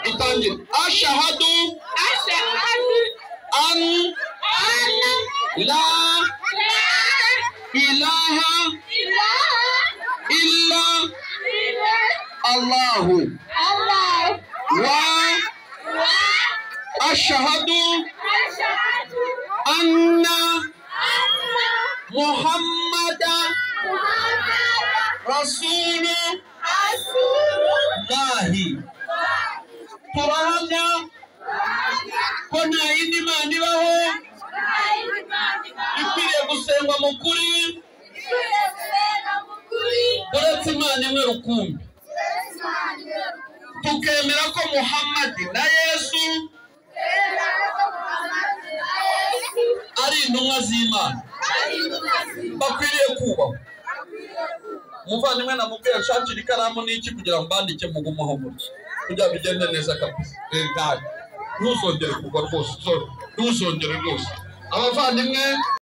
itangira ashahadu ashahadu an an la la ilaha ilaha illa illa allahu Allah wa wa ashahadu ashahadu anna anna muhammada Muhammad rasulullahi rasulullah turahamya ko nta yindi mana ibaho ikwiriye gusengwa mu kuri uretse imana imwe rukumbi tukemera ko muhammadi na yesu ari intumwa z'imana bakwiriye kubahwa umuvandimwe na mubwira shakira ikaramu n'iki kugira ngo bandike mugumaho mutya kugira bigende neza kabisa rentari ntuzongere kugwa rwose sorry, ntuzongere rwose abavandimwe